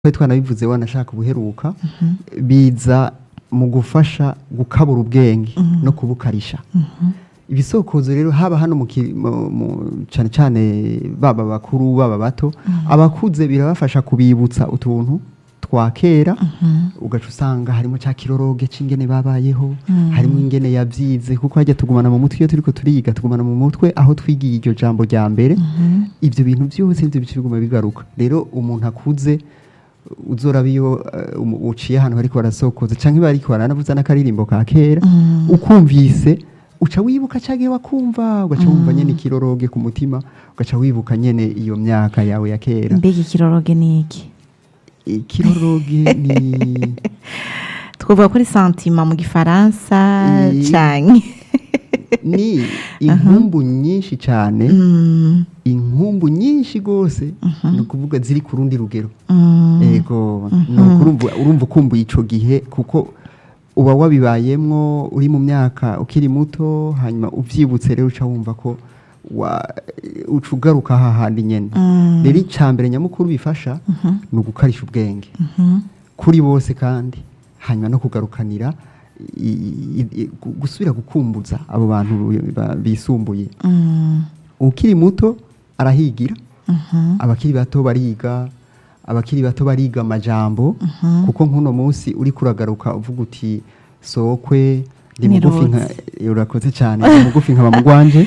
twari twanabivuze wanashaka ubuheruka biza mu gufasha gukabura ubwenge no kubukarisha ibisokozo rero haba hano mu ki- mu- mu- cane cane baba bakuru baba bato abakuze birabafasha kubibutsa utuntu twa kera ugaca usanga harimo cya kiroroge c'ingene babayeho harimo ingene yavyize kuko hajya tugumana mu mutwe iyo turiko turiga tugumana mu mutwe aho twigiye iryo jambo rya mbere ivyo bintu byose nivyo bica biguma bigaruka rero umuntu akuze uzoraba iyo eh, umu- uciye ahantu bariko barasokoza canke bariko baranavuza n'akaririmbo ka kera ukumvise uca wibuka cagihe wakumva ugaca wumva nyene ikiroroge ku mutima ugaca wibuka nyene iyo myaka yawe ya kera mbega ikiroroge ni iki ikiroroge ni twavuga ko ari santima mu gifaransa Eh. canke ni inkumbu nyinshi cyane Mm, inkumbu nyinshi rwose ni ukuvuga ziri ku rundi rugero mm, ego ni ukurumva urumva ukumbuye ico gihe kuko uba wabibayemwo uri mu myaka ukiri muto hanyuma uvyibutse rero uca wumva ko wa uca ugaruka hahandi nyene mm, rero icya mbere nyamukuru bifasha ni ugukarisha ubwenge mhm, kuri bose kandi hanyuma no kugarukanira i- i- i- gu- gusubira gukumbuza abo bantu ba- bisumbuye mm, ukiri muto arahigira mhm, abakiri bato bariga abakiri bato bariga amajambo kuko nk'uno munsi uri kuragaruka uvuga uti sokwe ndi mugufi nka urakoze cyane ndi mugufi nkaba mugwanje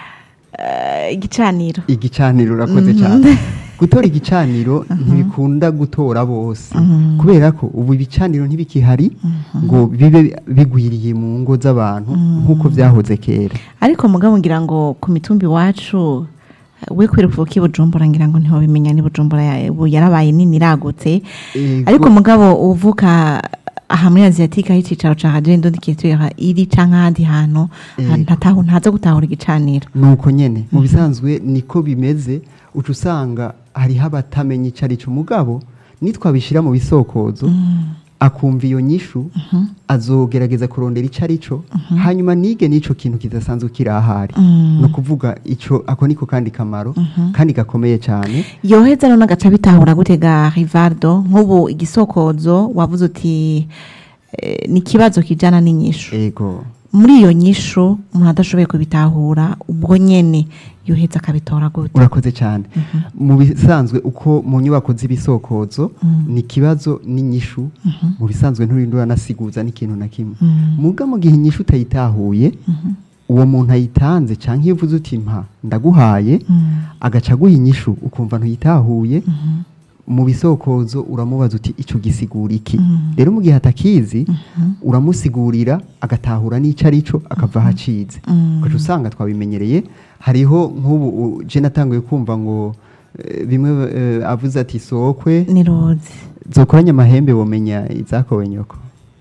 Eh, igicaniro igicaniro urakoze cyane gutora igicaniro ntibikunda gutora bose kubera ko ubu ibicaniro ntibikihari ngo bibe bigwiriye mu ngo z'abantu nk'uko byahoze kera ariko mugabo ngira ngo ku mitumba iwacu we kwiruka uki bujumbura ngira ngo ntibabimenya ni bujumbura ya- ubu yarabaye nini iragutse Ego. ariko mugabo uvuka aha muri aziyatike aho icicaro ca radio indundi kitwira iri canke ahandi hantu Ego. ntatahu ntaza gutahura igicaniro nuko nyene mu bisanzwe niko bimeze uca usanga hariho abatamenya ico ari co mugabo nitwabishira mu bisokozo akumva iyo nyishu azogerageza kurondera ico ari co hanyuma nige n'ico kintu kidasanzwe kiri ahari ni ukuvuga ico ako niko kandi kamaro kandi gakomeye cyane yoheza rero n'agaca bitahura gute ga rivardo nk'ubu igisokozo wavuze uti eh, ni ikibazo kijana n'inyishu ego muri iyo nyishu umuntu adashoboye kubitahura ubwo nyene yoheza akabitora gute urakoze cyane mu bisanzwe uko mu nyubako z'ibisokozo ni ikibazo n'inyishu mu bisanzwe nturinde uranasiguza n'ikintu na kimwe muga mu gihe inyishu utayitahuye uwo muntu ayitanze cyangwa iyo uvuze uti mpa ndaguhaye agaca aguha inyishu ukumva ntuyitahuye mu bisokozo uramubaza uti icyo gisigura iki rero mu gihe atakizi uramusigurira agatahura n'icyo ari cyo akava aho acize ugaca usanga twabimenyereye hariho nk'ubu u- je natanguye kumva ngo eh, bimwe eh, avuze ati sokwe ni rozi zokoranye amahembe womenya izakowe nyoko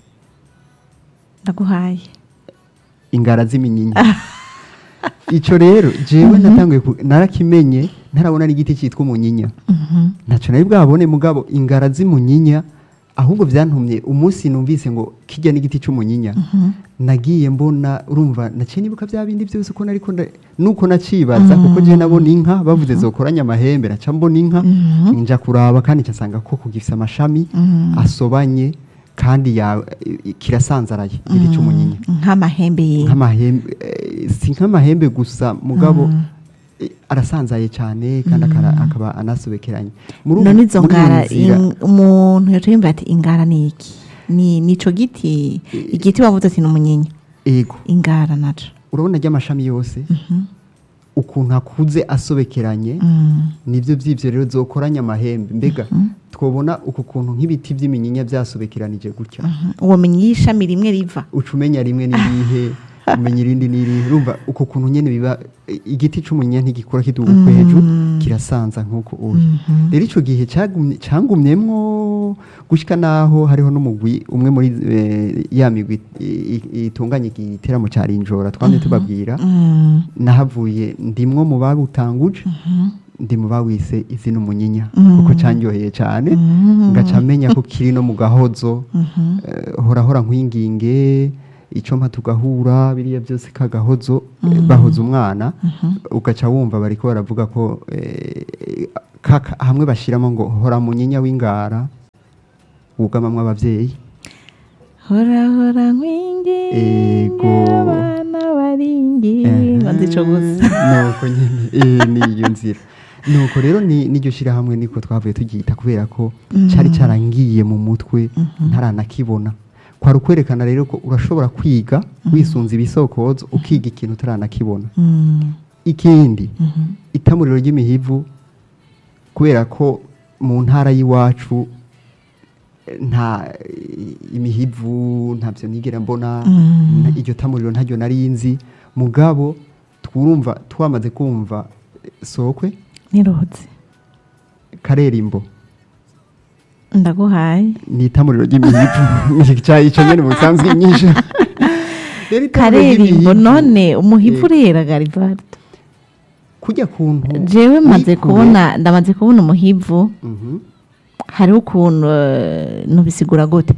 ndaguhaye ingara z'iminyinya ico rero jewe natanguye ku- narakimenye ntarabona n'igiti cyitwa umunyinya ntaco nari bwabone mugabo ingara z'imunyinya ahubwo byantumye umunsi numvise ngo kijya n'igiti c'umunyinya nagiye mbona urumva naciye nibuka bya bindi byose uko nariko nda- nuko nacibaza kuko je nabona inka bavuze zokoranye amahembe naca mbona inka nja kuraba kandi ncasanga ko gifise amashami asobanye kandi ya kirasanzaraye igiti c'umunyinya nk'amahembe ye nk'amahembe eh, si nk'amahembe gusa mugabo eh, arasanzaye cyane kandi akara- akaba anasobekeranye Muri ubu- none izo muri iyo ngara nzira- in- umuntu yoca yumva ati ingara ni iki ni nico giti igiti wavuze ati ni umunyinya ego ingara naco urabona ry'amashami yose ukuntu akuze asobekeranye nibyo by'ibyo rero zokoranye amahembe mbega twabona uku kuntu nk'ibiti by'iminyinya byasobekeranije gutya ubumenyi y'ishami rimwe riva uca umenya rimwe n'irihe umenya irindi n'irihe urumva uko kuntu nyene biba i- igiti c'umunyinya ntigikura kiduga uko hejuru kirasanza nk'uko uri rero ico gihe cagumye- cangumyemwo gushika naho hariho n'umugwi umwe muri eh, ya migwi i- i- itunganya igiteramo ca rinjora twamye tubabwira nahavuye ndimwo mu babutanguje ndi mu bawise izina umunyinya kuko candyoheye cane ngaca menya ko kiri no mu gahozo eh, hora hora nkwinginge icyo mpa tugahura biriya byose kagahozo eh, bahoza umwana ugaca wumva bariko baravuga ko eh, kaka- hamwe bashiramo ngo hora munyinya w'ingara wugamamwo abavyeyi hora hora nkwingi Ego. abana baringi ngo nzico gusa nuko nyene eh, niyo nzira nuko rero ni n'iryo shirahamwe niko twavuye tugita kubera ko cari carangiye mu mutwe ntaranakibona kwari ukwerekana rero ko urashobora kwiga wisunze ibisokozo ukiga ikintu utaranakibona Mm, ikindi itamuriro ry'imihivu kubera ko mu ntara y'iwacu eh, nta eh, imihivu ntabyo nigera mbona Mm. na- iryo tamuriro ntaryo nari nzi mugabo twumva twamaze kumva eh, sokwe niruhutse karerimbo ndaguhaye ni itamuriro ry'imihivu Ica- ico nyene mu sanzwe nyinshi Rero itamuriro karerimbo ry'imihivu, none umuhivu eh, urera garivardo kujya kuntu jewe maze wikure- kubona ndamaze kubona umuhivu Mhm. hariho ukuntu eh, nubisigura gute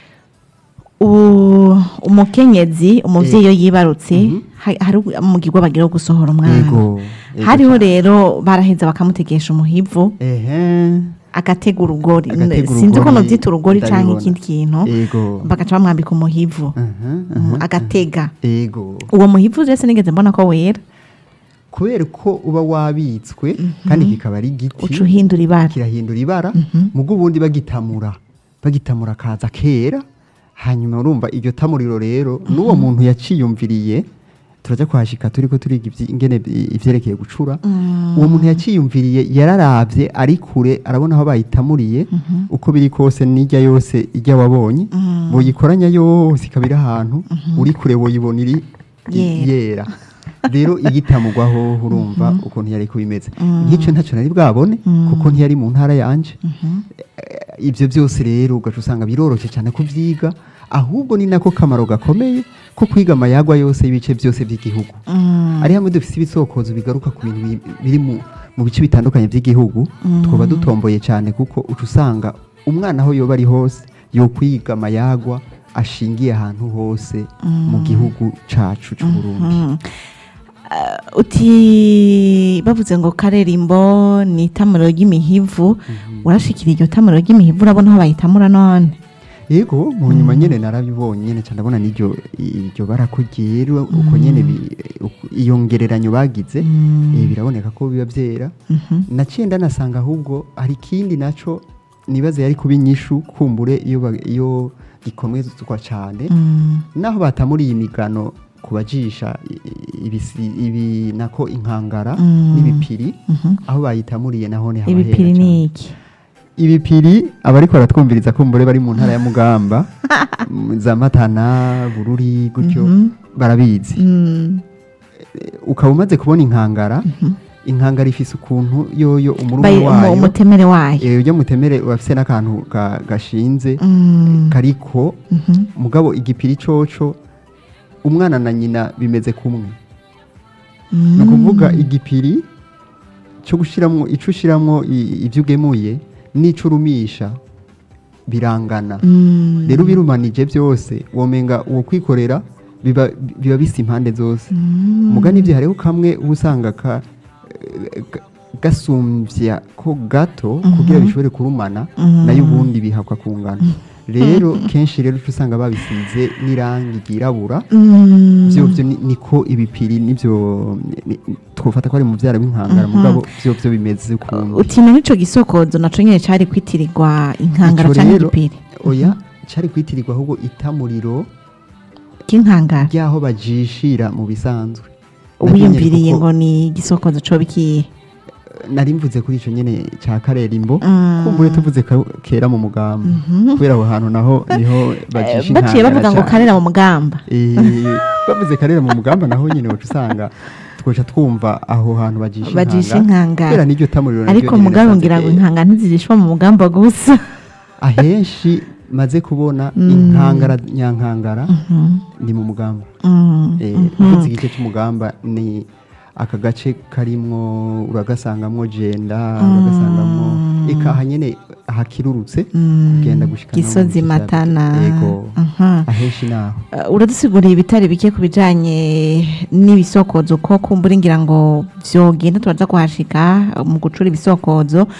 U- umukenyezi umuvyeyi iyo yibarutse Mhm. ha- hari umugirwa bagira wo gusohora umwana Ego, ego hariho cane. rero baraheza bakamutegesha umuhivu ehe agatega urugori Agatega sinzi ko urugori, novyita urugori canke ndabibona. ikindi kintu ego bagaca bamwambika umuhivu Aha, Mm, aha, agatega ego uwo muhivu rero sinigeze mbona ko wera kubera ko uba wabitswe kandi kikaba ari igiti uca uhindura ibara kirahindura ibara mugo ubundi bagitamura bagitamura kaza kera hanyuma urumva iryo tamuriro rero n'uwo muntu yaciyumviriye turajya kuhashika turi ko turiga ivyi- ingene i- ivyerekeye gucura uwo muntu yaciyumviriye yararavye ari kure arabona aho bayitamuriye uko biri kose n'ijya yose ijya wabonye boyikoranya yose ikaba iri ahantu uri kure woyibona iri i- Yera. yera rero igitamugwaho urumva ukuntu yari kubimeze nk'icyo ntacyo nari bwabone kuko ntiyari mu ntara yanje Eh, ibyo byose rero ugaca usanga biroroshye cyane kubyiga ahubwo ni nako kamaro gakomeye ko kwiga amayagwa yose y'ibice byose by'igihugu ari hamwe dufite ibisokozo bigaruka ku bintu bi- biri mu mu bice bitandukanye by'igihugu twaba dutomboye cyane kuko uca usanga umwana aho yoba ari hose yo kwiga amayagwa ashingiye ahantu hose mu gihugu cacu cy'u Burundi Mm. Uh, uti bavuze ngo karerimbo ni itamuro ry'imihivu urashikira iryo tamuro ry'imihivu urabona aho bayitamura none yego mu nyuma nyene narabibonye nyene cyane ndabona n'iryo iryo bara ko ryera uko nyene bi- uko- iyo ngereranyo bagize eh, biraboneka ko biba byera naciye ndanasanga ahubwo hari ikindi naco nibaze yari kuba inyishu kumbure iyo ba- iyo gikomezwa cyane Mm. naho batamuriye imigano ku bajisha i- i- ibisi- ibi nako inkangara Mm. n'ibipiri Mhm. aho bayitamuriye naho ni haba ibipiri hera cane. ni iki ibipiri abariko baratwumviriza kumbure bari mu ntara ya mugamba m- za matana bururi gutyo Mhm. barabizi Mm. ukaba umaze kubona inkangara inkangara ifise ukuntu yoyo umuruma Bayi- umu- wayo umutemere wayo eh, ujya mutemere urafise n'akantu ga- gashinze Mm. kariko Mhm. mugabo igipiri coco umwana na nyina bimeze kumwe Mm. ni ukuvuga igipiri cyo gushiramwo ico ushiramwo i- ivyo ugemuye n'ico urumisha birangana Mm. rero ubirumanije byose womenga uwo kwikorera biba biba bisa impande zose Mm. mugani ibyo hariho kamwe uba usanga ka, eh, ga- gasumbya ko gato kugira bishobore kurumana nayo ubundi bihakwa kungana rero kenshi rero uca usanga babisize n'irangi ryirabura Mm. byo byo ni- niko ibipiri nibyo ni- ni- twofata ko ari mu byara b'inkangara mugabo byo byo bimeze ukuntu uti none ico gisokozo naco nyene cari kwitirirwa inkangara Ico canke rero, igipiri oya cyari kwitirirwa ahubwo itamuriro k'inkangara ry'aho bajishira mu bisanzwe wiyumviriye kuko- ngo ni igisokozo coba ikihe nari mvuze kuri icyo nyine cya karerimbo Mm. kumbuye tuvuze ka- kera mu mugamba kubera aho hantu naho niho bajisha baciye inkangara bavuga ngo cane. karera mu mugamba Eh, bavuze karera mu mugamba naho nyine wacu usanga twoca twumva aho hantu bajisha Bajisha inkangara inkangara. kubera n'iryo tamuriro naryo ariko nyene mugabo nasanze ngira ngo kera. inkangara ntizirishwa mu mugamba gusa ahenshi maze kubona inkangara nyankangara ni mu mugamba Mm. Eh, uvuze igice cy'umugamba ni aka gace karimwo uragasangamwo jenda uragasangamwo eka aha nyene hakirurutse kugenda gushika no mu gisozi bice bya- matana yego Aha. ahenshi naho Uh, uradusiguriye ibitari bike ku bijanye n'ibisokozo ko kumbura ngira ngo vyogenda turaza kuhashika uh, mu gucura ibisokozo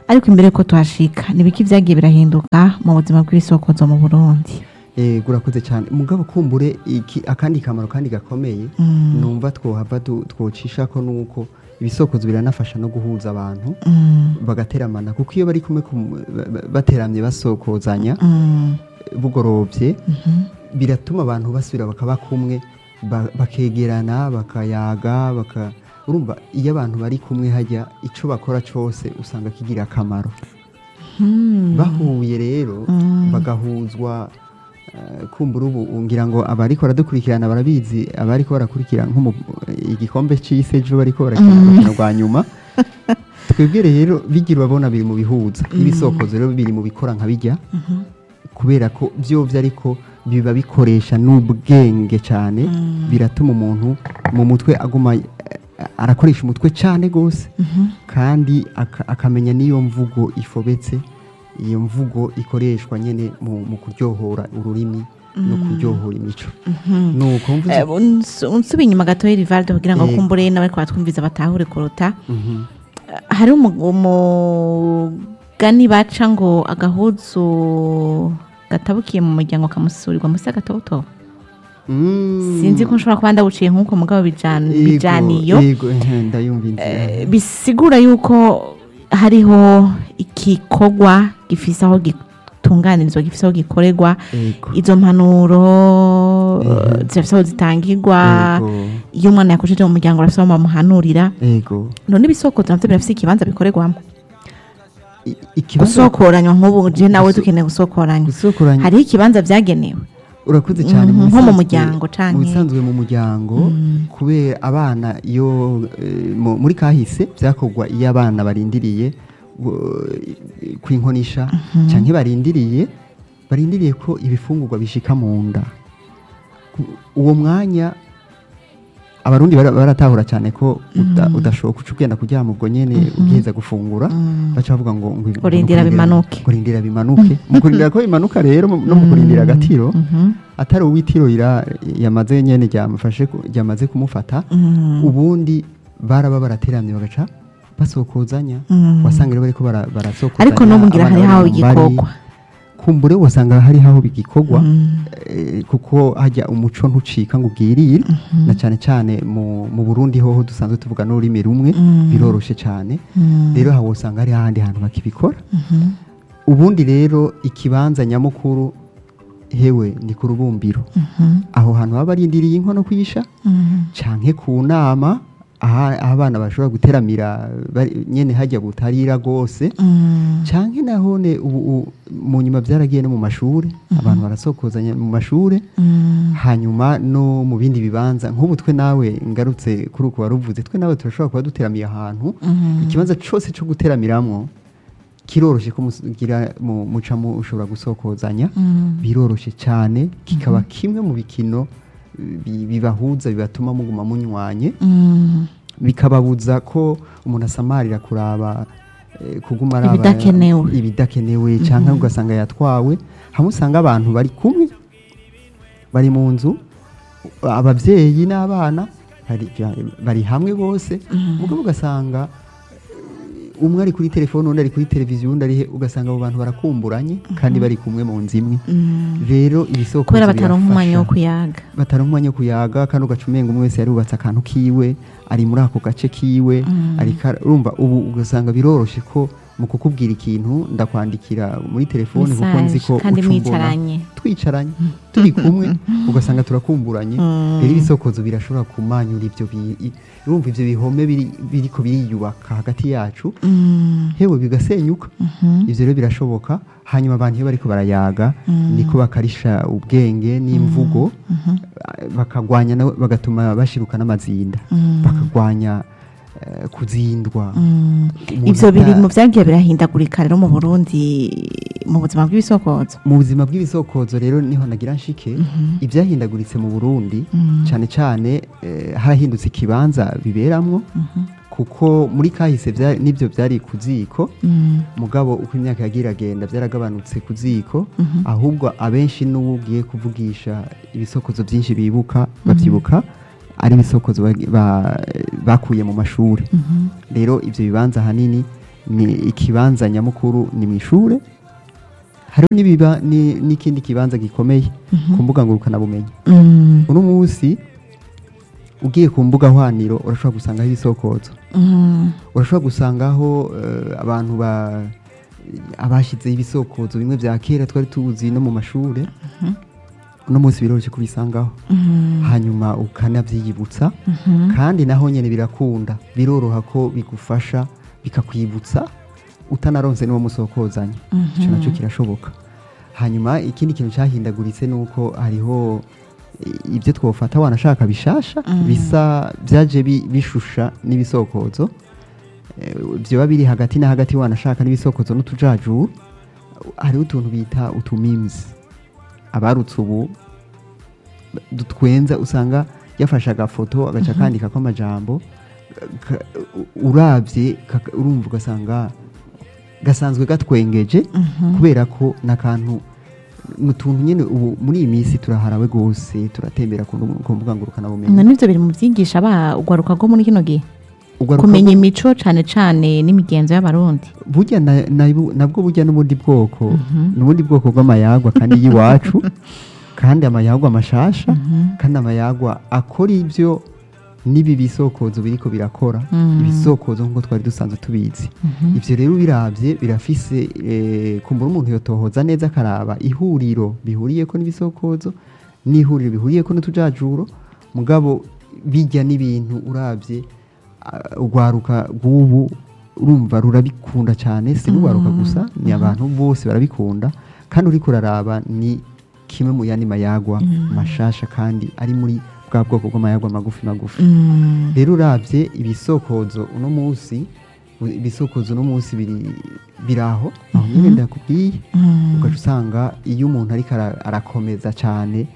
ariko imbere ko tuhashika nibiki vyagiye birahinduka mu buzima bw'ibisokozo mu burundi Eh, urakoze cyane mugabo kumbure iki akandi kamaro kandi gakomeye Mm. numva twohava du- twocisha ko nuko ibisokozo biranafasha no guhuza abantu Mm, bagateramana kuko iyo bari kumwe kum- ba- ba- bateramye basokozanya mm, bugorovye mhm, biratuma abantu basubira bakaba kumwe ba- bakegerana bakayaga baka urumva iyo abantu bari kumwe hajya ico bakora cose usanga kigira akamaro mm. bahuye rero Mm. bagahuzwa eh, kumbura ubu ngira ngo abariko baradukurikirana barabizi abariko barakurikira nko mu igikombe c'isi ejo bariko barakina urukino rwa nyuma twebwe rero bigira urabona biri mu bihuza n'ibisokozo rero biri mu bikora nka bijya kubera ko byovyo ariko biba bikoresha n'ubwenge cyane biratuma umuntu mu mutwe aguma eh, arakoresha umutwe cyane gose kandi aka- akamenya n'iyo mvugo ifobetse iyo mvugo ikoreshwa nyine mu, mu kuryohora ururimi no kuryohora imico nuko mvuze Eh, uns- unsubiye inyuma gatoya rivaldo kugira ngo Yego. kumbure nawe twatwumviza batahure kuruta Mhm. hari umu- umugani baca ngo agahuzu gatabukiye mu muryango kamusurirwa musi agatobotobo Mm. sinzi ko nshobora kuba ndawuciye nk'uko mugabo bijan- Yego, bijaniyo yego ehe, ndayumva inzira Eh, bisigura yuko hariho igikorwa gifise aho gitunganirizwa gifise aho gikorerwa yego izo mpanuro Mhm. zirafise aho zitangirwa yego iyo umwana yakojeje mu muryango arafise aho bamuhanurira yego none ibisokozo navyo birafise ikibanza bikorerwamo I- ikibazo gusokoranywa nk'ubu je nawe Guso- dukeneye gusokoranywa gusokoranya hariho ikibanza vyagenewe urakoze cyane Mhm, nko mu bisanzwe- muryango canke- mu bisanzwe mu muryango kubera abana iyo eh, mu- muri kahise byakorwa iyo abana barindiriye uh, kwinkonisha cyangwa barindiriye barindiriye ko ibifungurwa bishika mu nda Ku- uwo mwanya abarundi bara- baratahura cyane ko uda- udashoboka uca ugenda kuryama ubwo nyene ugiheza gufungura baca bavuga ngo ngo- ngo Urindira kurindira- bimanuke. kurindira bimanuke mu kurindira ko bimanuka rero mu- no mu kurindira agatiro Mhm. atari uw'itiro ira- yamaze nyene ryamufashe ku- ryamaze kumufata Mm. ubundi baraba barateramye bagaca basokozanya Mm. wasanga rero bariko bara- barasokozanya ariko n'ubu ngira abana hari bari haho mu mbari. igikorwa kumbure wasanga hari haho bigikorwa Mm. eh, kuko hajya umuco ntucika ngo ubwirire na cyane cyane mu, mu Burundi hoho dusanzwe tuvuga n'ururimi rumwe Mm. biroroshe cyane Mm. rero hawo usanga hari ahandi hantu bakibikora Mhm. ubundi rero ikibanza nyamukuru hewe ni ku rubumbiro Mhm. aho hantu baba barindiriye inkono kuyisha Mhm. canke ku nama aha aho abana bashobora guteramira bari- nyene hajya butarira rwose Mm. canke nahone ubu u- mu nyuma byaragiye no mu mashure abantu barasokozanya mu mashure Mm. hanyuma no mu bindi bibanza nk'ubu twe nawe ngarutse kuri uko waruvuze twe nawe turashobora kuba duteramiye ahantu Mhm. ikibanza cose co guteramiramwo kiroroshe ko mugira mu- muca mushobora gusokozanya Mm. biroroshe cyane kikaba kimwe mu bikino bi- bibahuza bibatuma muguma munywanye Mm. bikababuza ko umuntu asamarira kuraba eh, kuguma araba Ibidakenewe. ibidakenewe cyangwa ugasanga yatwawe hamwe usanga abantu bari kumwe bari mu nzu ababyeyi n'abana bari, bari hamwe bose mugabo ugasanga eh, umwe ari kuri telefone undi ari kuri televiziyo undi ari he ugasanga abo bantu barakumburanye kandi bari kumwe mu nzu imwe Mm. rero ibisoko kubera bataronka umwanya wo kuyaga bataronka umwanya wo kuyaga kandi ugaca umenga umwe wese yarubatse akantu kiwe ari muri ako gace kiwe ariko ara- urumva ubu ugasanga biroroshe ko mu kukubwira ikintu ndakwandikira muri telefone kuko nzi ko Message, kandi uca umbona. mwicaranye twicaranye turi kumwe ugasanga turakumburanye Mm. rero ibisokozo birashobora kumanyura ibyo bi- i- urumva ibyo bihome biri- biriko biriyubaka hagati yacu Mm. hewe bigasenyuka Mhm. ivyo rero birashoboka hanyuma abantu iyo bariko barayaga niko bakarisha ubwenge n'imvugo bakagwanya na- bagatuma bashiruka n'amazinda bakagwanya eh, kuzindwa Mm. Umuntu ivyo biri ata- mu vyagiye birahindagurika rero mu burundi mu buzima bw'ibisokozo mu buzima bw'ibisokozo rero niho nagira nshike ibyahindaguritse mu burundi cyane cyane eh, harahindutse ikibanza biberamwo kuko muri kahise vya- nibyo byari ku ziko Mm. mugabo uko imyaka yagiye iragenda byaragabanutse ku ziko ahubwo abenshi n'uwo ugiye kuvugisha ibisokozo byinshi bibuka babyibuka ari ibisokozo ba- ba- bakuye mu mashuri rero ibyo bibanza ahanini ni ikibanza nyamukuru ni mu ishure hariho n'ibiba- ni- n'ikindi kibanza gikomeye ku mbuga ngurukanabumenyi Mm, uno munsi ugiye ku mbuga hwaniro urashobora gusangaho ibisokozo mm, urashobora gusangaho eh, abantu ba abashyizeho ibisokozo bimwe bya kera twari tuzi no mu mashuri uno munsi biroroshye kubisangaho mm, hanyuma ukanabyiyibutsa mhm, kandi naho nyine birakunda biroroha ko bigufasha bikakwibutsa utanaronse n'uwo musokozanya icyo nacyo kirashoboka hanyuma ikindi kintu cyahindaguritse ni uko hariho i- ibyo twofata wanashaka bishasha bisa byaje bi- bishusha n'ibisokozo Eh, byoba biri hagati na hagati wanashaka n'ibisokozo n'utujajuru hariho utuntu bita utumimizi abarutse ubu dutwenza usanga yafashe agafoto agaca akandikako amajambo ka- u- urabye kaka- urumva ugasanga gasanzwe gatwengeje kubera ko n'akantu ni utuntu nyine ubu muri iyi minsi turaharawe rwose turatembera ku ndu- ku mbuga na ngurukanabumenyi nivyo biri mu vyigisha ba ugwaruka rwo muri kino gihe Ugaruka kumenya bwo- imico cane cane n'imigenzo y'abarundi burya na- na- nabwo burya n'ubundi bwoko n'ubundi bwoko bw'amayagwa kandi y'iwacu kandi amayagwa mashasha kandi amayagwa akora ibyo n'ibi bisokozo biriko birakora Mm. ibisokozo nk'uko twari dusanzwe tubizi ivyo rero birabye birafise eh, kumbura umuntu yotohoza neza akaraba ihuriro bihuriyeko n'ibisokozo n'ihuriro bihuriyeko n'utujajuro mugabo bijya n'ibintu urabye ah, urwaruka rw'ubu urumva rurabikunda cyane si n'urwaruka gusa ni abantu bose barabikunda kandi uriko uraraba ni kimwe mu yandi mayagwa mashasha kandi ari muri bwa bwoko bw'amayagwa magufi magufi Mm, rero urabye ibisokozo uno munsi u- ibisokozo uno munsi biri biri aho aho nyine ndakubwiye mm, ugaca usanga iyo umuntu ariko ara- arakomeza cyane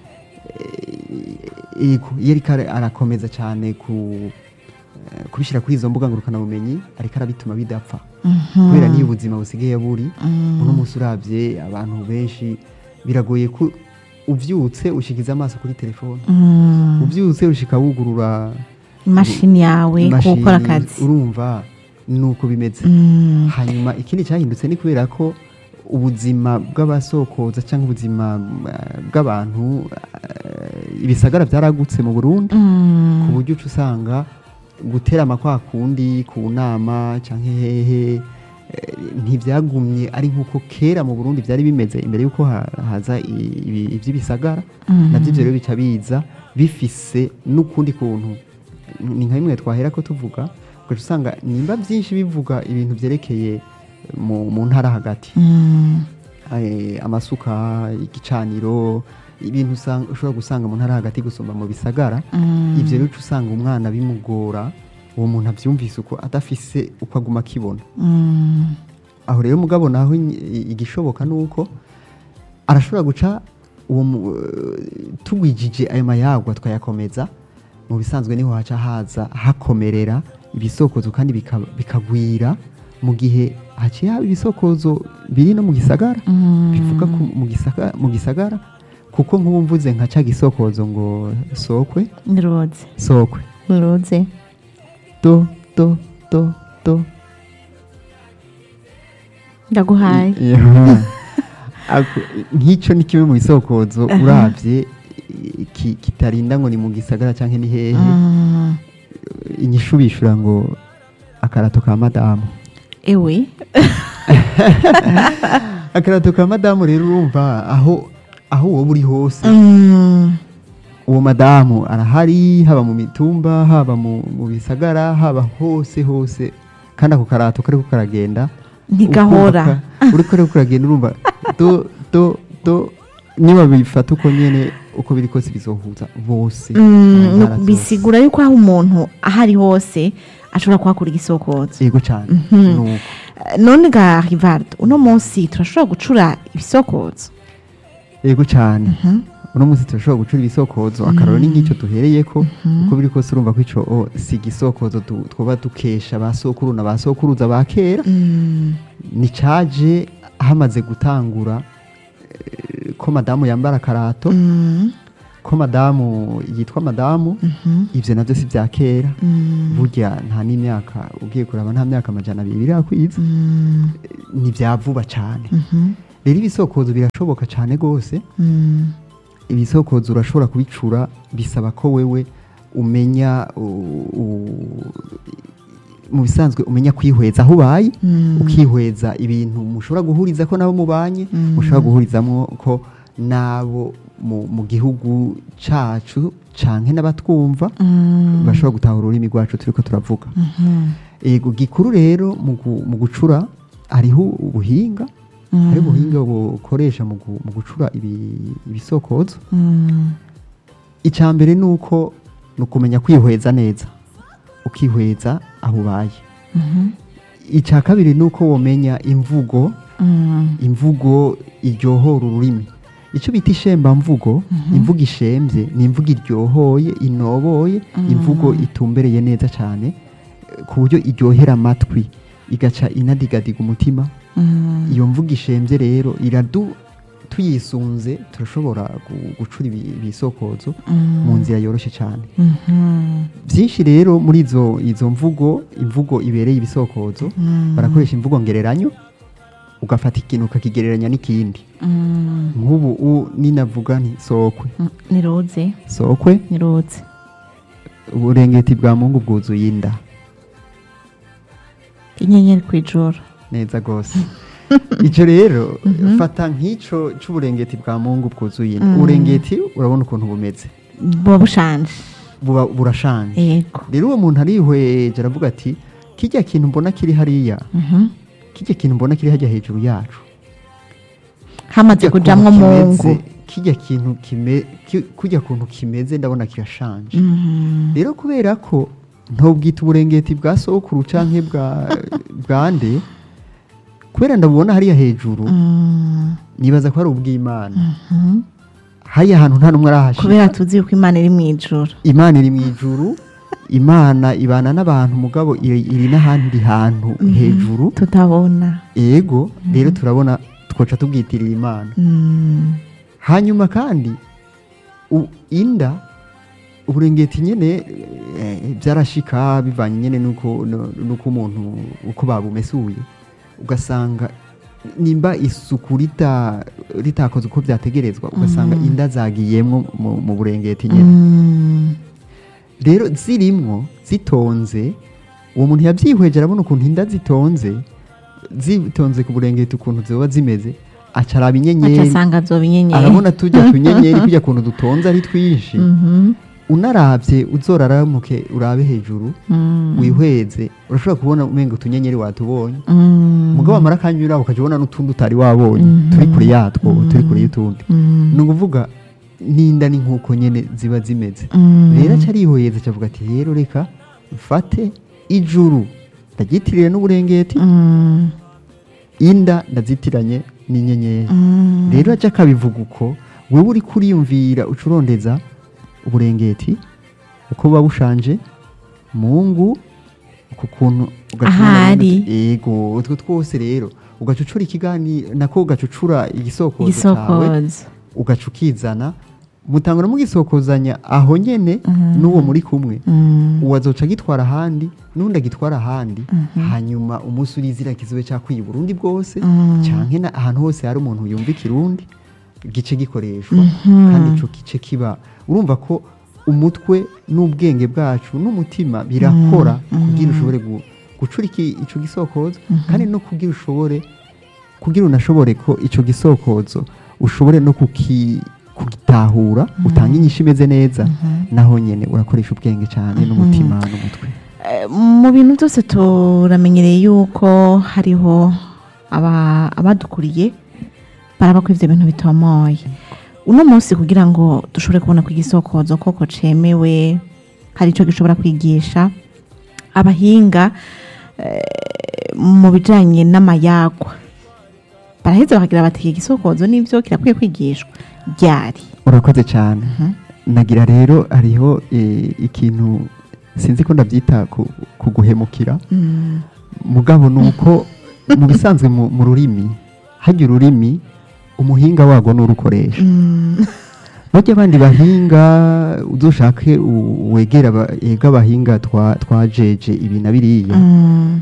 eh, yego, iyo ariko ara- arakomeza cyane ku eh, kubishyira kuri izo mbuga ngurukanabumenyi ariko arabituma bidapfa mhm, kubera niyo ubuzima busigaye buri mm, uno munsi urabye abantu benshi biragoye ko ubyutse ushikiza amaso kuri telefone mm. ubyutse ushika wugurura imashini yawe imashini, gukora akazi urumva nuko bimeze Mm, hanyuma ikindi cyahindutse ni kubera ko ubuzima bw'abasokoza cyangwa ubuzima eh, bw'abantu eh, ibisagara byaragutse mu burundi mm, ku buryo uca usanga guterama kwa kundi ku nama cyangwa hehe eh, ntibyagumye ari nk'uko kera mu burundi byari bimeze imbere y'uko ha- haza i- ibi- iby'ibisagara Mhm. nabyo ibyo rero bica biza bifise n'ukundi kuntu ni nka bimwe twahera ko tuvuga ugaca usanga nimba byinshi bivuga ibintu byerekeye mu, mu ntara hagati mm, eh, amasuka igicaniro ibintu usanga- ushobora gusanga mu ntara hagati gusumba mu bisagara mm. ibyo rero uca usanga umwana bimugora uwo muntu abyumvise uko adafise uko aguma akibona Mm, aho rero mugabo naho i- igishoboka ni uko arashobora guca uwo mu- eh, tugwijije ayo mayagwa twayakomeza mu bisanzwe niho haca haza hakomerera ibisokozo kandi bika- bikagwira mu gihe haciye haba ibisokozo biri no mu gisagara mm. bivuga ku- mu gisagara, mu gisagara kuko nk'ubu mvuze nka ca gisokozo ngo sokwe niroze sokwe niroze do do do do ndaguhaye Yeah. Ako- nk'icyo ni kimwe mu bisokozo urabye i- ki- kitarinda ngo ni mu gisagara cyangwa ni hehe Mm, inyishu bishura ngo akarato ka madamu ewe akarato ka madamu rero urumva aho aho wowe uri hose Mm, uwo madamu arahari haba mu mitumba haba mu, mu bisagara haba hose hose kandi ako karato kariko karagenda ntigahora ukumva ka- uriko rero kuragenda urumva do do do niba bifata uko nyene uko biri kose bizohuza bose Mm, mu ntara nu- zose. bisigura yuko aho umuntu ahari hose ashobora kuhakura igisokozo yego cyane Mhm. nuko Eh, none ga rivardo uno munsi turashobora gucura ibisokozo yego cyane uno munsi turashobora gucura ibisokozo akararo ni nk'icyo duhereyeko uko biri kose urumva ko ico o, si igisokozo tu- twoba dukesha ba sokuru na ba sokuruza ba kera Mm, ni caje hamaze gutangura eh, ko madamu yambara akarato mm, ko madamu yitwa madamu Mhm. ivyo navyo si vya kera Mm. burya nta n'imyaka ugiye kuraba nta myaka amajana abiri birakwiza Mm. ni vya vuba cane Mhm. rero ibisokozo birashoboka cane gose Mm. ibisokozo urashobora kubicura bisaba ko wewe umenya u- u- mu bisanzwe umenya kwihweza aho ubaye Mm. ukihweza ibintu mushobora guhuriza ko nabo mubanye Mm. mushobora guhurizamwo ko nabo mu, mu gihugu cacu canke n'abatwumva Mm. bashobora gutahura ururimi rwacu turiko turavuga Mhm. ego gikuru rero mu gu- mu gucura hariho ubuhinga Mm. hari ubuhinga bukoresha mu gu- mu gucura ibi- ibisokozo Mm. icya mbere ni uko ni ukumenya kwihweza neza ukihweza aho ubaye Mhm. icya kabiri ni uko wamenya imvugo Mm. imvugo iryohora ururimi icyo bita ishembamvugo imvugo ishembye ni imvugo iryohoye inoboye imvugo itumbereye neza cyane eh, ku buryo iryohera amatwi igaca inadigadiga umutima Mm. iyo mvugo ishembye rero iradu tuyisunze turashobora gu- gucura ibi- ibisokozo Mm. mu nzira yoroshye cyane Mhm. byinshi rero muri izo izo mvugo imvugo ibereye ibisokozo Mm. barakoresha imvugo ngereranyo ugafata ikintu ukakigereranya n'ikindi Mm. nk'ubu u- ninavuga nti sokwe Mm. niruze sokwe niruze uburengeti bwa mungu bwuzuye inda inyenyeri ku ijoro neza rwose icyo rero fata nk'icyo cy'uburengeti bwa mungu bwuzuye inda Mm. uburengeti urabona ukuntu bumeze buba bushanje buba burashanje yego rero uwo muntu arihweje aravuga ati kijya kintu mbona kiri hariya Mhm. kijya kintu mbona kiri hajya hejuru yacu hamaze Kijya kujamwo kuntu mungu kimeze, kijya kintu kime ki- kujya kuntu kimeze ndabona kirashanje Mhm. rero kubera ko ntubwita uburengeti bwa sokuru canke bwa bwa nde kubera ndabubona hariya hejuru Mm. nibaza ko ari ubw'imana Mhm. hariya hantu nta n'umwe arahashika kubera tuzi yuko imana iri mu ijoro imana iri mu ijuru imana ibana n'abantu mugabo iri, iri n'ahandi hantu hejuru tutabona ego rero turabona twoca tubwitirira imana Mm. hanyuma kandi u- inda uburengeti nyene eh, byarashika bivanye nyene nuko nu- nuko umuntu uko babumesuye ugasanga nimba isuku rita ritakoze uko byategerezwa ugasanga inda zagiyemwo mu, mu burengeti nyene Mm. rero zirimwo zitonze uwo muntu yabyihweje arabona ukuntu inda zitonze zitonze ku burengeti ukuntu ziba zimeze aca araba aca inyenyeri asanga zoba inyenyeri arabona tujya tunyenyeri kujya kuntu dutonze ari twinshi Mhm. unarabye uzoraramuke urabe hejuru Mm. wihweze urashobora kubona umenga utunyenyeri watubonye Mm. mugabo amara akanyura ukajya ubona n'utundi utari wabonye Mhm. turi kure yatwo turi kure y'utundi Mm. ni ukuvuga n'inda ni nk'uko nyine ziba zimeze Mm. rero aca arihweza acavuga ati rero reka mfate ijuru ndagyitirire n'uburengeti Mm. inda ndazitiranye n'inyenyeri Mm. rero aca akabivuga uko wewe uri kuriyumvira ucurondeza uburengeti uko buba bushanje mungu uku kuntu ugaca Ahari. ubona uti, yego utwo twose rero ugaca ucura ikiganiro nako ugaca ucura igisokozo cyawe igisokozo ugaca ukizana mutangura mugisokozanya aho nyene n'uwo muri kumwe Mm. uwo azoca agitwara ahandi n'undi agitwara ahandi hanyuma umunsi urizira kizobe cyakwiye Burundi bwose Mm. canke na ahantu hose hari umuntu yumva ikirundi gice gikoreshwa Mhm. kandi ico gice kiba urumva ko umutwe n'ubwenge bwacu n'umutima birakora kugira ushobore gu- gucura iki- ico gisokozo kandi no kugira ushobore kugira unashobore ko ico gisokozo ushobore no kuki kugitahura utanga inyishu imeze neza naho nyene urakoresha ubwenge cyane n'umutima n'umutwe Eh, mu bintu byose turamenyereye yuko hariho aba- abadukuriye baraba ko ivyo bintu bitomoye uno munsi kugira ngo dushobore kubona ko igisokozo koko cemewe hari ico gishobora kwigisha abahinga eh, mu bijanye n'amayagwa baraheza bakagira bati iki gisokozo nivyo kirakwiye kwigishwa ryari urakoze cyane nagira rero hariho eh, ikintu sinzi ko ndabyita ku- kuguhemukira Mm, mugabo ni uko mu bisanzwe mu mu rurimi hajya ururimi umuhinga warwo n'urukoresha mm, bajya abandi bahinga uzoshake u- wegera aba- ega abahinga twa- twajeje ibi na biriya Mm,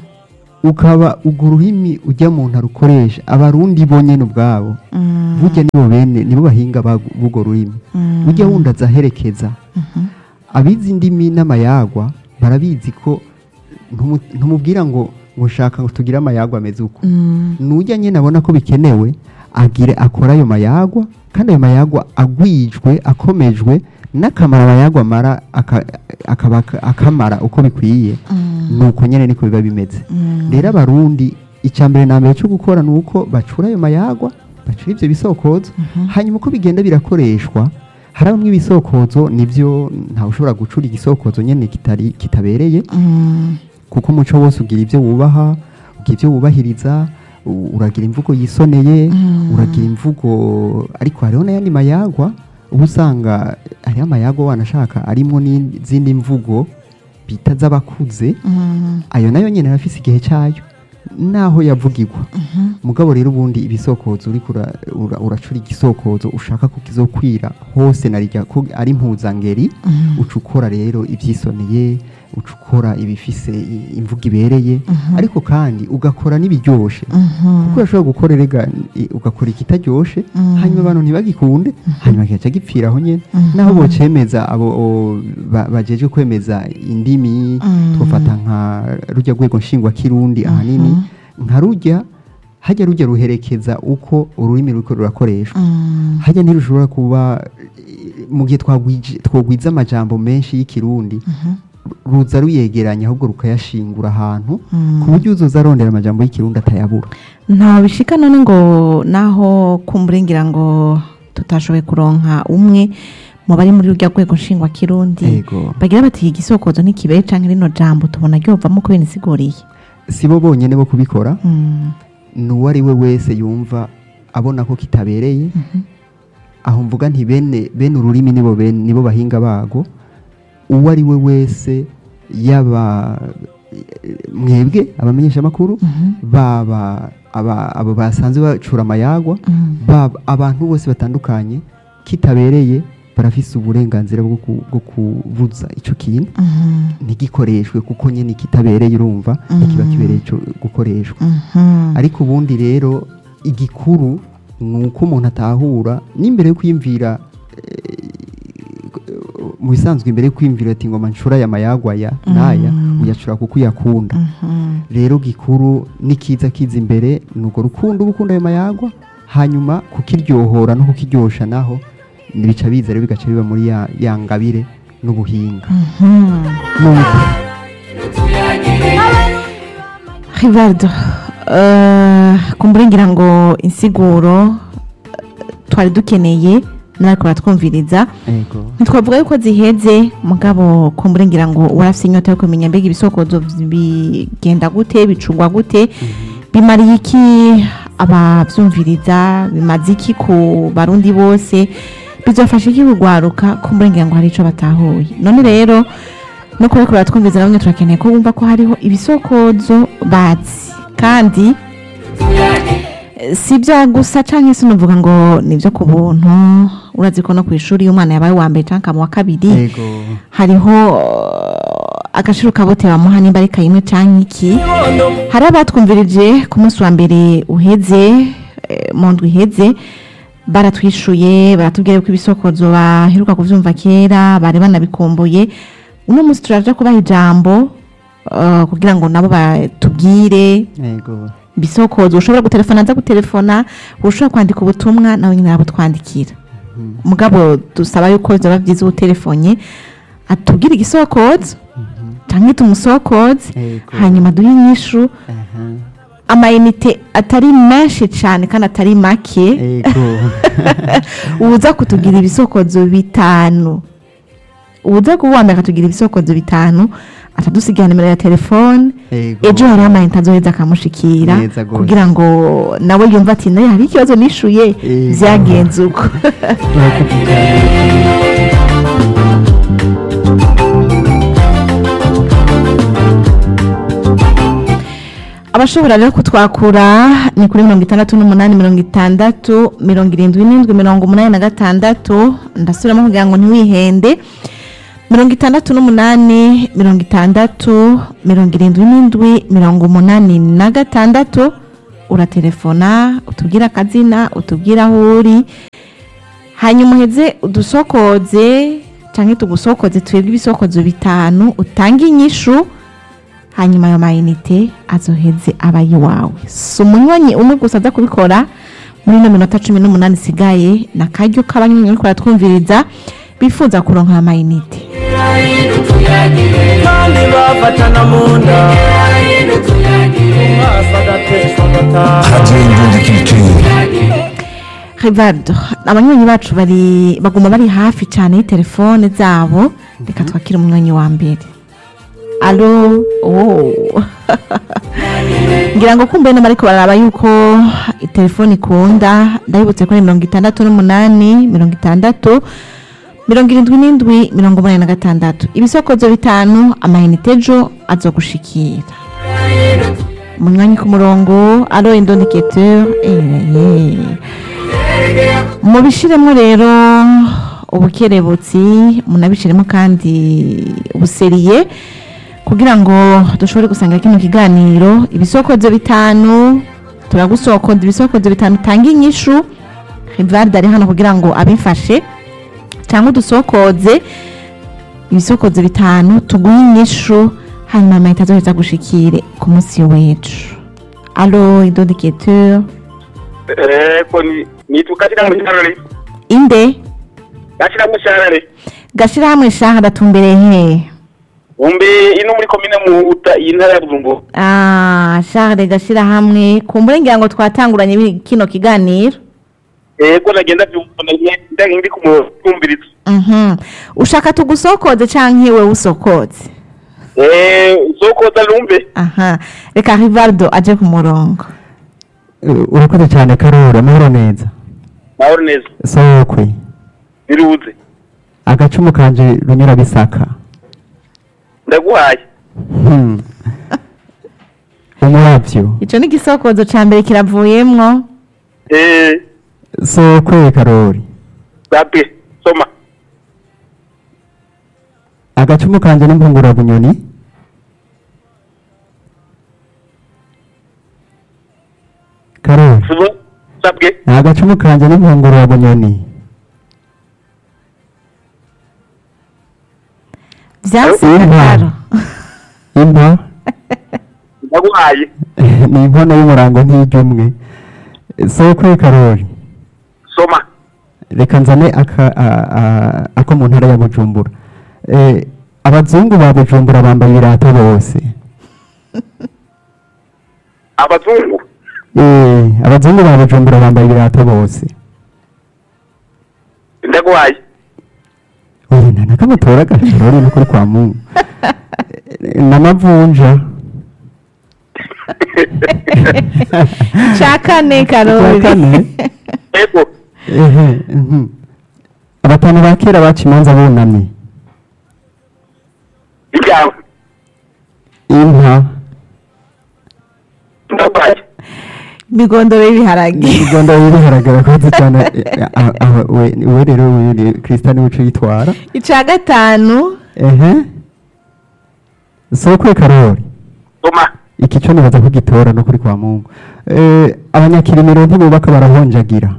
ukaba urwo rurimi ujya mu ntarukoresha abarundi bonyene ubwabo mm, burya nibo bene nibo bahinga bagu- b'urwo rurimi mm, ujya wundi aza aherekeza mhm, abizi indimi n'amayagwa barabizi ko ntumu- ntumubwira ngo ngo shaka ngo tugire amayagwa ameze uko mm, nujya nyine abona ko bikenewe agire akora ayo mayagwa kandi ayo mayagwa agwijwe akomejwe n'akamaro amayagwa amara aka- akaba ak- akamara uko bikwiye mm, nuko nyine niko biba bimeze mm, rero abarundi icya mbere na mbere cyo gukora ni uko bacura ayo mayagwa bacura ibyo bisokozo mhm, hanyuma uko bigenda birakoreshwa hari bamwe ibisokozo nibyo ntawe ushobora gucura igisokozo nyine kitari kitabereye mm, kuko umuco wose ugira ibyo wubaha ugira ibyo wubahiriza u- uragira imvugo yisoneye Mm. uragira imvugo ariko hariho n'ayandi mayagwa uba usanga hariho amayagwa wanashaka arimo n'izindi mvugo bita z'abakuze mm, ayo nayo nyine arafise igihe cyayo naho yavugirwa mhm, mugabo rero ubundi ibisokozo uriko ura- ura- uracura igisokozo ushaka ko kizokwira hose narijya ko ari impuzangeri mhm, uca ukora rero ibyisoneye uca ukora ibifise i- imvugo ibereye Mhm. ariko kandi ugakora n'ibiryoshe mhm, kuko urashobora gukora erega i- ugakora ikitaryoshe Mhm. hanyuma abantu ntibagikunde hanyuma kigaca gipfira aho nyine Mhm. naho bocemeza abo o- ba- bajeje kwemeza indimi Mhm. twafata nka rujya rwego nshingwakirundi ahanini nka rujya hajya rujya ruherekeza uko ururimi ruriko rurakoreshwa mm, hajya ntirushobora kuba eh, mu gihe twagwije- twogwiza amajambo menshi y'ikirundi mhm, ruza ruyegeranya ahubwo rukayashingura ahantu Mm. ku buryo uzoza arondera amajambo y'ikirundi atayabura nta bishika none ngo naho kumburengira ngo tutashoboye kuronka umwe mu bari muri rurya rwego nshingwa kirundi Ego. bagira bati igisokozo ntikibere canke rino jambo tubona ryovamo ko binisiguriye si bo bonyene bo kubikora Mm, n'uwo ari we wese yumva abona ko kitabereye mhm, aho mvuga nti bene bene ururimi nibo bene nibo bahinga bago uwo ari we wese yaba eh, mwebwe abamenyesha amakuru mhm, baba aba- abo basanzwe bacura amayagwa mm, baba abantu bose batandukanye kitabereye barafise uburenganzira bwo ku- bwo kubuza ico kintu mhm, ntigikoreshwe kuko nyine kitabereye urumva ntikiba Mhm. kibereye ico gukoreshwa mhm, ariko ubundi rero igikuru ni uko umuntu atahura n'imbere yo kwiyumvira eh, mu bisanzwe imbere yo kwiyumvira ati ngoma nshura aya mayagwa aya n'aya Mm. uyacura kuko uyakunda mhm, rero gikuru n'ikiza kiza imbere ni urwo rukundo uba ukunda ayo mayagwa hanyuma kukiryohora no kukiryosha naho bica biza rero bigaca biba muri ya, ya ngabire n'ubuhinga mhm. Nuko, Rivaldo uh, kumburengira ngo insiguro eh, twari dukeneye nariko baratwumviriza ego ntitwavuga yuko ziheze mugabo kumburengira ngo warafise inyota yo kumenya mbega ibisokozo bigenda gute bicungwa gute bimariye iki abavyumviriza bimaze iki ku barundi bose bizofasha iki kugwaruka kumburengira ngo hari ico batahuye none rero no kuba ariko baratwumviriza nabone turakeneye ko bumva ko hariho ibisokozo bazi kandi eh, si ibya gusa canke se unuvuga ngo ni ibyo ku buntu urazi ko no ku ishuri iyo umwana yabaye uwa mbere canke mu wa kabiri ego hariho uh, agaciro kabote bamuha nimba ari kayimwe canke iki hari abatwumvirije ku munsi wa mbere uheze eh, mu ndwi iheze baratwishuye baratubwira ko ibisokozo baheruka kuvyumva kera bari banabikumbuye uno munsi turaja kubaha ijambo uh, kugira ngo nabo batubwire ego ibisokozo ushobora gutelefona nza gutelefona ushobora kwandika ubutumwa nawe nyine arabutwandikira mugabo dusaba yuko byaba byiza utelefonye atubwire igisokozo cyangwa tumusokoze Ego. hanyuma duhe inyishu aha amayinite atari menshi cyane kandi atari make ego uza kutugira ibisokozo bitanu uza kuwambere akatugira ibisokozo bitanu atadusigira nimero ya telefone ego ejo hariho amayinite azoheza akamushikira Neza gose. kugira ngo nawe yumve ati nayo hari ikibazo nishuye Ego. byagenze uko Murakoze cyane. abashobora rero kutwakura ni kuri mirongo itandatu n'umunani mirongo itandatu mirongo irindwi n'indwi mirongo umunani na gatandatu ndasubiramo kugira ngo ntiwihende mirongo itandatu n'umunani mirongo itandatu mirongo irindwi n'indwi mirongo umunani na gatandatu uratelefona utubwire akazina utubwire aho uri hanyuma uheze udusokoze cyangwa tugusokoze twebwe ibisokozo bitanu utange inyishu hanyuma ayo mayinite azoheze aba iwawe si umunywanyi umwe gusa aza kubikora muri ino minota cumi n'umunani isigaye ni akaryo k'abanywanyi bariko baratwumviriza bifuza kuronka ayo mayinite kandi bafatana mu nda umwasi agateshwa agataha Radio Indundi Culture. rivardo abanywanyi bacu bari baguma bari hafi cyane y'itelefone zabo reka twakire umunywanyi wa mbere alo oh. ngira ngo kumbe nama ariko bararaba yuko telefone ikunda ndabibutse ko ari mirongo itandatu n'umunani mirongo itandatu mirongo irindwi n'indwi mirongo umunani na gatandatu ibisokozo bitanu amayinite ejo azogushikira umunywanyi ku murongo alo indondeketeur eh, mubishiremo rero ubukerebutsi munabishiremo kandi ubuseriye kugira ngo dushobore gusangira kino kiganiro ibisokozo bitanu turagusokoza ibisokozo bitanu tanga inyishu rivarde ari hano kugira ngo abifashe cyangwa udusokoze ibisokozo bitanu tuguhe inyishu hanyuma amayita azoheza gushikire ku munsi w'ejo alo idodiketeur Eko ni nitwa katika msharare. inde Katika msharare. gashirahamwe shaha datumbereye hehe Umbe ino muri komine mu uta intara ya Buzumbu. Ah, Charles gashirahamwe kumbure ngira ngo twatanguranye bi- kino kiganiro Eko nagenda byumva ndagi ndi kumutumbiritsa. Mhm. ushaka tugusokoze canke wewe usokoze Eh soko talumbe. aha reka rivaldo aje ku murongo Eh, urakoze cyane karori amahoro neza Mahoro neza. sokwe Biruze. agacumu kanje runyura bisaka Ndaguhaye. Hmm. umuravyo ico ni igisokozo ca mbere kiravuyemwo Eh sokwe karori bape soma. agacumu kanje n'impungura bunyoni karori Subo sabwe. agacumu kanje n'impungura bunyoni vyase Inka. karo impa Ndaguhaye. ni inkono y'umurango nk'iry'umwe sokwe karori Soma. reka nzane aka- a- a- ako mu ntara ya bujumbura Eh, abazungu ba bujumbura bambaye ibirato bose Abazungu. Eh, abazungu ba bujumbura bambaye ibirato bose Ndaguhaye. oya nta nakamutora karori nukuri kwa mungu Eh, n'amavunja ca kane Kwa karori kane Eko. ehe mhm. abatanu ba kera baca imanza bunamye Ibyawe. inka Ndaguhaye. migondoro y'ibiharage igondo biharagara koze cyane eh, ah, ah, we we rero we Christian wico yitwara ica gatanu ehe sokwe karori Soma. iki cyo nibaza ko gitora no kuri kwa mungu eh, abanyakirimiro ntibubaka barahonjagira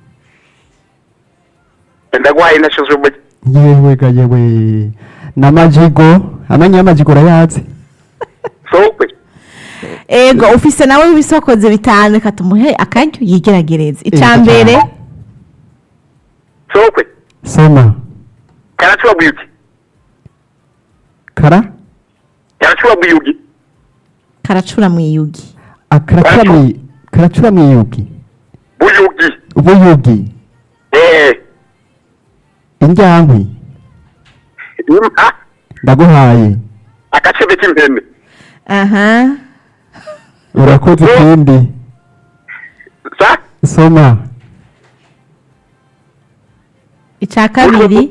Ndaguhaye nashizwe mu yewe ga yewe n'amajigo amanya y'amajigo urayazi sokwe. ego ufise nawe ibisokozo bitanu reka tumuhe akaryo yigeragereza ica Ego mbere cyane. Sokwe. soma Karachwa buyugi. kara Karachwa buyugi. karacura mwiyugi akaracura mwi karacura mwiyugi Buyugi. ubuyugi Eh. indyankwi Impa. ndaguhaye Akachebe k'impene. aha urakoze ikindi Sa? soma ica kabiri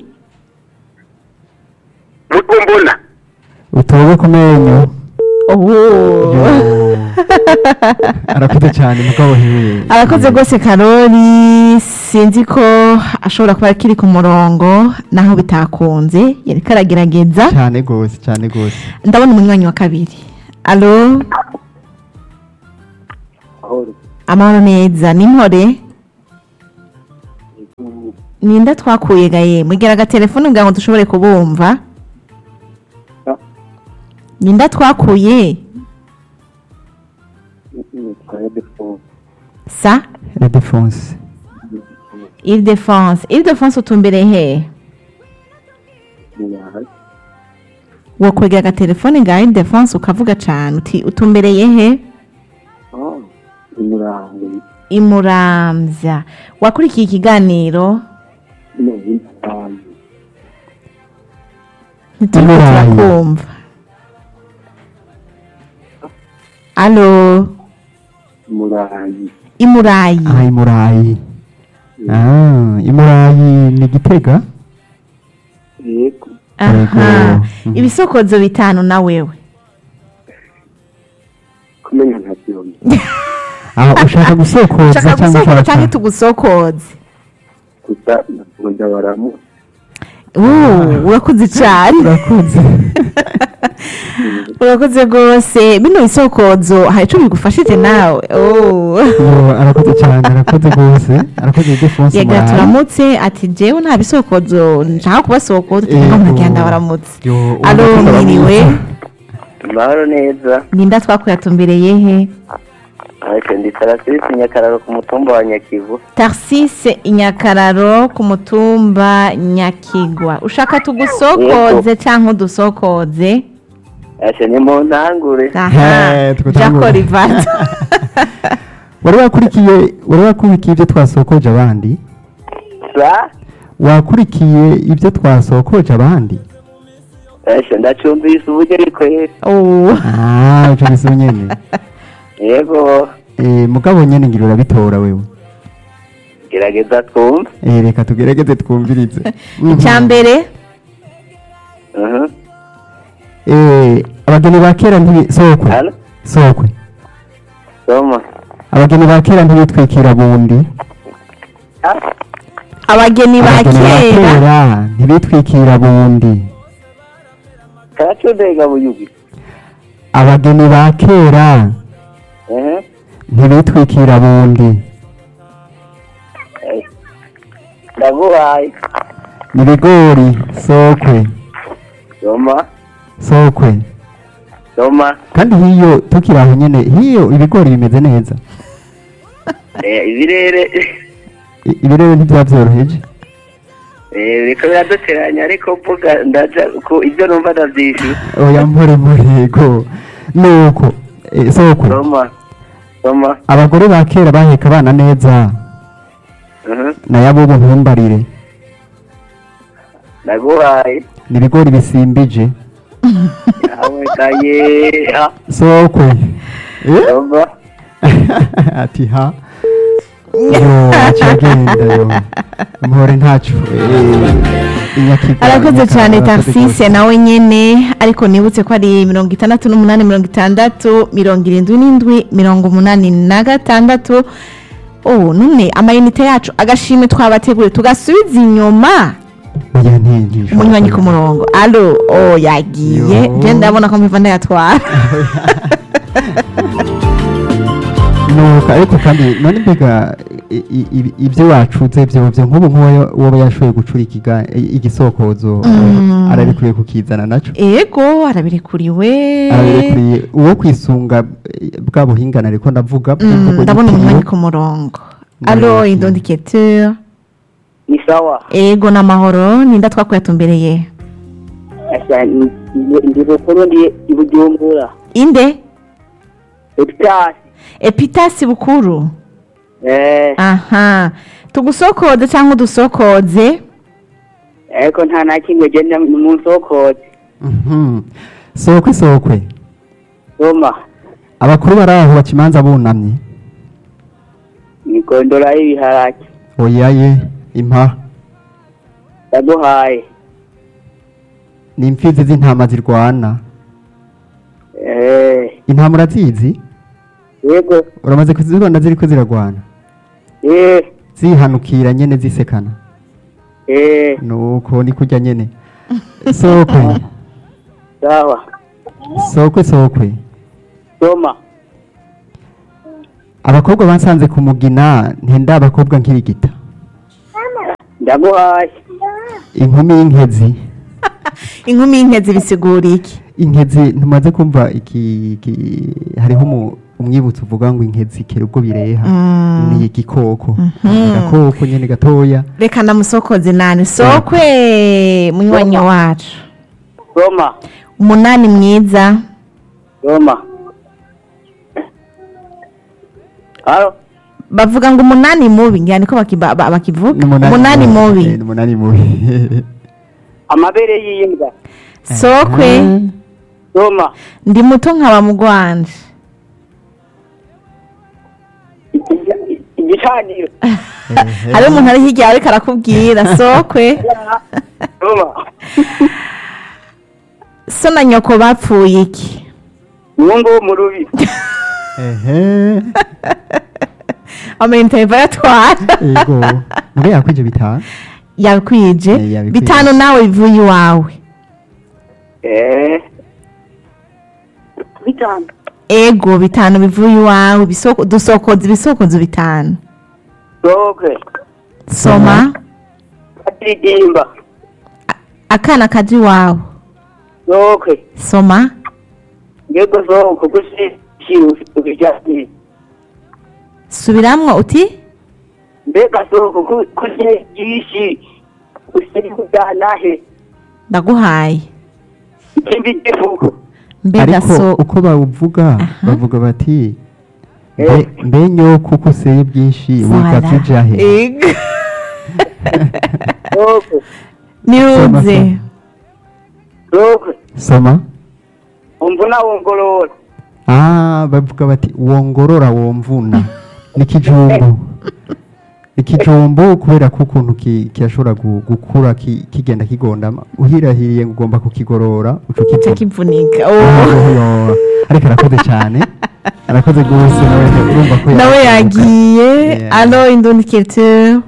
Mutumbuna. utobe ku menyo ubu Yo. arakoze cyane mugabo hewe arakoze rwose karori sinzi ko ashobora kuba akiri ku murongo naho bitakunze yariko aragerageza cyane rwose cyane rwose ndabona umunywanyi wa kabiri alo amahoro neza ni mpore ninda twakuye gaye mugera agatelefone kugira ngo dushobore kubumva ninda twakuye sa la défense ile defense ile defense utumbere he wokwegera agatelefone ga ile defense ukavuga cane uti utumbereye he imuramvya wakurikiye ikiganiro ntituriko Imurayi. turakumva alo imurayi ah imurayi ah imurayi ni gitega aha Yego. Mhm. ibisokozo bitanu na wewe kumenya ntabyumva ah ushaka gusokoza shaka cyangwa gusokoza ushaka canke tugusokoze gusa nkunda baramu Uh, urakoze cane urakoze urakoze rwose bino bisokozo hari ico bigufashije nawe Oh. Yo, arakoze cyane arakoze rwose arakoze défense yagira imurayi turamutse ati jewe nta bisokozo nshaka kubasokoza Yego. tuvuga muragenda baramutse Yo, alo urakoze mwiriwe baramutse. amahoro neza ninda twakuyatumbereye he ariko ndi tarasisi nyakararo ku mutumba wa nyakivu tarsise inyakararo ku mutumba nyakigwa ushaka tugusokoze canke udusokoze ashe ni mu ntangure aha He, tukutangura. jako rivato wari wakurikiye wari wakurikiye ibyo twasokoje abandi sa wakurikiye ibyo twasokoje abandi ashe ndacumbise uburyo rikwera Oh. ah icyo giso nyene yego eh mugabo nyene ngira urabitora wewe gerageza twumve eh reka tugerageze twumvirize icya mbere Mhm. eh abageni ba kera ntibi sokwe Halo? sokwe soma abageni ba kera ntibitwikira bundi Ah, abageni ba abageni ba kera kera ntibitwikira bundi karacundega buyugi abageni ba kera Mhm. ntibitwikira bundi Eh, ndaguhaye ni ibigori sokwe soma sokwe soma kandi hiyo tukiri aho nyene hiyo ibigori bimeze neza Eh, ibirere I- ibirere ntibyabyoroheje Eh, biriko biraduteranya ariko mvuga ndaja ku ibyo numva ndavyishyura oya mpore mpurego nuko eh, sokwe soma soma abagore ba kera baheka abana neza Mhm. nayo abubu ntumbarire ndaguhaye ni ibigori bisimbije yawe kaye ha sokwe Eh? soma ati ha yo acagenda yo mpore ntaco Eh, inyakigwa, arakoze inyakara, cyane arakoze tarsise gose. nawe nyene ariko nibutse ko ari mirongo itandatu n'umunani mirongo itandatu mirongo irindwi n'indwi mirongo umunani na gatandatu oh none amayinite yacu agashimwe twabateguriye tugasubiza inyuma oya ntinjisho umunywanyi ku murongo alo oh yagiye Yo. je ndabona ko mpiva ndayatwara nuko ariko kandi none mbega i- i- i- ibyo wacuze byovyo nk'ubu nk'uwo woba yashoboye gucura ikiga- i- igisokozo Mm. arabikwiye kukizana naco ego arabirekuriwe arabirekuriye uwo kwisunga eh, bwa buhingana ariko ndavuga Mm, bw'imvugo ndabona y'ikiriyo. umunywanyi ku murongo alo Ndabona. indondicateur ni sawa ego n'amahoro ninda twakuyatumbereye asha ndi bukuru ndi ibujumbura inde epitasi epitasi bukuru eh aha tugusokoze cyangwa udusokoze ariko nta na kimwe genda mu nsokoze Mhm. sokwe sokwe soma abakuru bari aho baca imanza bunamye ni gondora y'ibiharage oyaye impa ndaguhaye ni imfizi z'intama zirwana eh intama urazizi yego uramaze kuzibona ziriko ziragwana eh zihanukira nyene zisekana eh nuko ni kurya nyene sokwe sawa sokwe sokwe soma abakobwa bansanze ku mugina ntenda abakobwa nk'irigita ndaguhaye inkumi y'inkezi inkumi y'inkezi bisigura iki inkezi ntumaze kumva iki iki- hariho umu- umwibutso uvuga ngo inkezi kera ubwo bireha Mm. ni igikoko agakoko nyene gatoya reka ndamusokoze nani sokwe munywanyi wacu soma umunani mwiza soma halo bavuga ngo umunani mubi ngira niko bakiba- ba- bakivuga Ni umunani Eh, mubi ni umunani mubi amabere y'imbwa sokwe Aha. soma ndi muto nkaba mugwanje Igi- igicaniro Ehe. hariho umuntu ari hirya yawe ariko arakubwira sokwe soma so na nyoko bapfuye iki mwungu wo mu rubi ehe amayinite yava yatwara ego muge yakwije bitanu yakwije Eh, yabikwije. bitanu nawe bivuye iwawe eh bitanu ego bitanu bivuye iwawe ibisoko- dusokoza ibisokozo bitanu sokwe soma kadirimba akana kaje iwawe sokwe soma ngego soko gushishira ubijyanye subiramwo uti mbega soko kugiye byinshi usiri kujyanahe ndaguhaye ikindi gihugu mbega ariko so uko bawuvuga bavuga bati mbe- mbe nyoko uko useye byinshi wikatse jahe Ego. sokwe niruze sokwe soma umvuna wongorora ah bavuga bati wongorora womvuna ni kijumbu ikijumbu kubera ko ukuntu ki- kirashobora gu- gukura ki- kigenda kigondama uhirahiriye ngo ugomba kukigorora uca cyo ukivuna kivunika Ah, Oh. yo. ariko arakoze cyane arakoze rwose nawe urumva ko nawe yakibuka. yagiye Yeah. alo indundikirite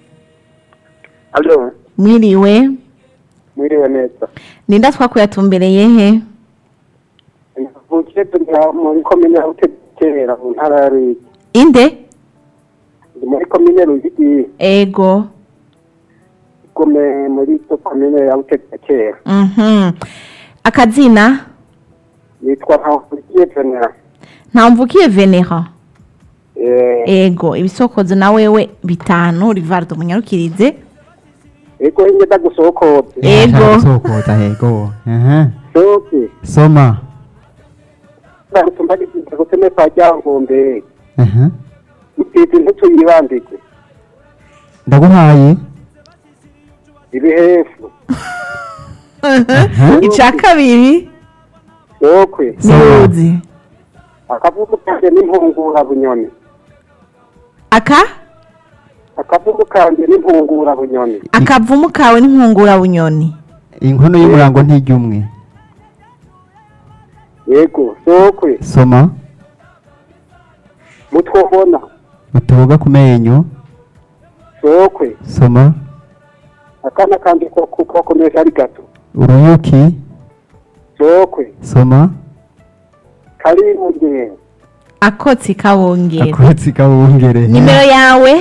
alo mwiriwe mwiriwe neza ninda twakuyatumbereye he mvukiye turi muri komine ya butekera mu ntara ya ruyigi inde ndi muri komine ruyigi ego igome muri to komine ya butekera Mhm. akazina yitwa ntavukiye venera ntamvukiye venera eh ego ibisokozo na wewe bitanu rivardo munyarukirize ego ingeda gusokoza Ego. Ashaka gusokoza ego Aha. soke soma ndatumva gizinze guteme kwa ryangombe Aha. utizi ntituyibandike ndaguhaye ibihefu icya kabiri sokwe niruzi akavuga kanje n'impungura bunyoni aka akavuga kanje n'impungura bunyoni akavumu kawe n'inkungura bunyoni inkono y'umurango ntijya umwe yego sokwe soma mutwobona utuboga ku menyo sokwe soma akana kanje ko kukomesha ari gato uruyuki sokwe soma kari mu ngendo akotsi kawongera akotsi kabungere nimero yawe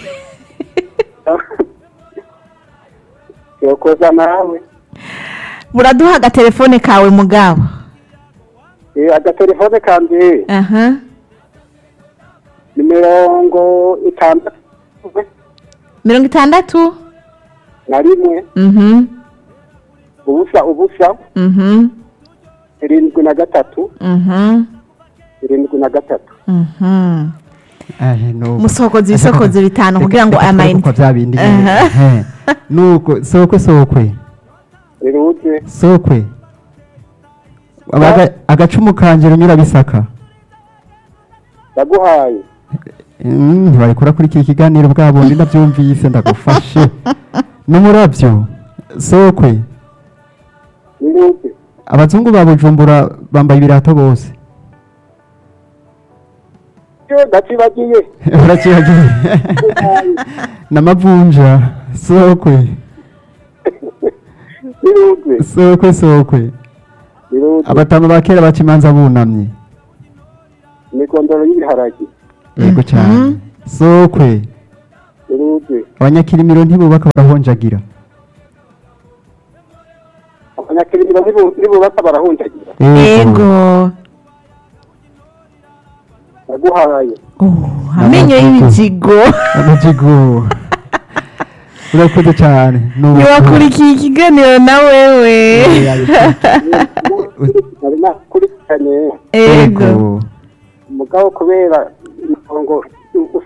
yokoza nawe buraduha agatelefone kawe mugabo Eh, agatelefone kanje aha ni mirongo itandatu mirongo itandatu na rimwe mhm ubusa ubusa mhm irindwi na gatatu mhm irindwi na gatatu mhm Ahe, nuko. musokoze ibisokozo bitanu Reka- kugira ngo reka turebe amayinite uko bya bindi nyine. Aha. Ehe. nuko sokwe sokwe riruze sokwe Abaga- agacumu kanje runyura bisaka ndaguhaye Mm, ntibarikora kuri iki kiganiro bwa bundi ndabyumvise ndagufashe n'umurabyo sokwe riruze abazungu ba bujumbura bambaye ibirato bose cyo ndacibagiye urakibagiye n'amavunja sokwe birutwe sokwe sokwe birutwe abatama ba kera baca imanza bunamye imikondoro y'ibiharage yego cyane sokwe birutwe abanyakirimiro ntibubaka barahonjagira abanyakirimiro nibu- nibubaka barahunjagira yego naguhaye Oh, amenyo y'ibizigo amajigo urakoze cyane Nuko- ntiwakurikiye ikiganiro na wewe nari nakurikiranye yego yego umugabo kubera imirongo